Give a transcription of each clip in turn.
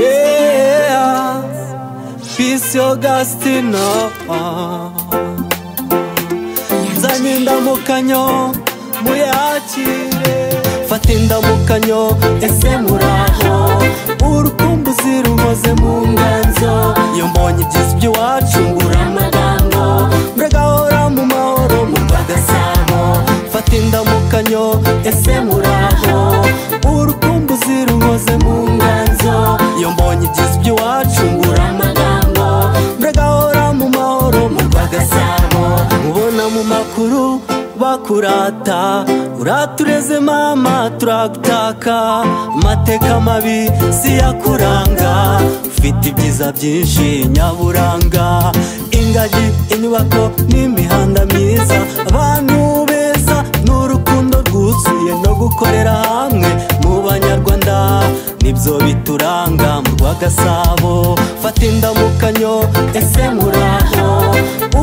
Yeah, Peace Augustina Nzanye indamukanyo muyakire Fata indamukanyo ese muraho Urukumbuzi rumoze mu nganzo Iyo mbonye ibyiza iby'iwacu mbura amagambo Muragahora mu mahoro mumva agasabo Fata indamukanyo ese muraho Urukumbuzi rumoze mu nganzo Iyo mbonye ibyiza iby'iwacu mbura amagambo Muragahora mu mahoro mumva agasabo Mubona mu makuru bakurata uratureze mama turagutaka amateka mabi siyakuranga ufite ibyiza byinshi nyaburanga ingagi inyubako n'imihanda myiza abantu beza n'urukundo rwuzuye no gukorera hamwe mu banyarwanda nibyo bituranga mu rwagasabo fata indamukanyo ese muraho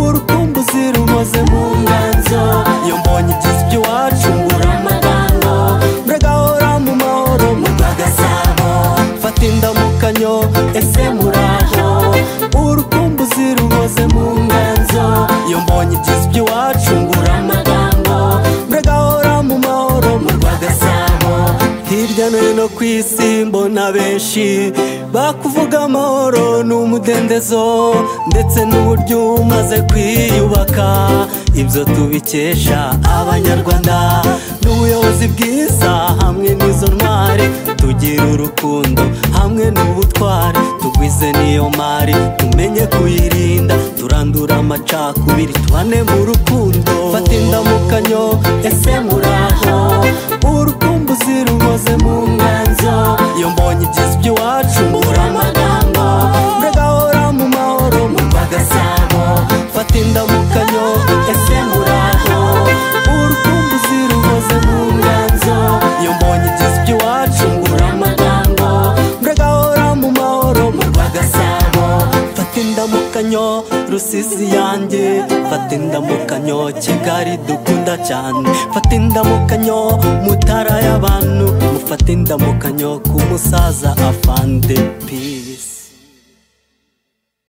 urukumbuzi rumoze mu nganzo iyo mbonye ibyiza iby'iwacu mbura amagambo muragahora mu mahoro mu rwagasabo fata indamukanyo ese muraho urukumbuzi rumoze mu nganzo iyo mbonye ibyiza iby'iwacu mbura amagambo muragahora mu mahoro mu rwagasabo hirya no hino ku isi mbona benshi bakuvuga amahoro ni umudendezo ndetse n'uburyo umaze kwiyubaka ibyo tubikesha abanyarwanda n'ubuyobozi bwiza hamwe n'izo ntwari tugira urukundo hamwe n'ubutwari tugwize n'iyo mari tumenye kuyirinda turandura amacakubiri tubane mu rukundo fata indamukanyo ese muraho urukumbuzi rumoze mu nganzo iyo mbonye ibyiza iby'iwacu mbura amagambo muragahora mu mahoro mumva agasabo fata indamukanyo ese muraho urukumbuzi rumoze mu nganzo iyo mbonye ibyiza iby'iwacu mbura amagambo muragahora mu mahoro mumva agasabo fata indamukanyo rusizi yanjye fata indamukanyo kigali dukunda cyane fata indamukanyo mutara y'abantu mufata indamukanyo ku musaza afande pi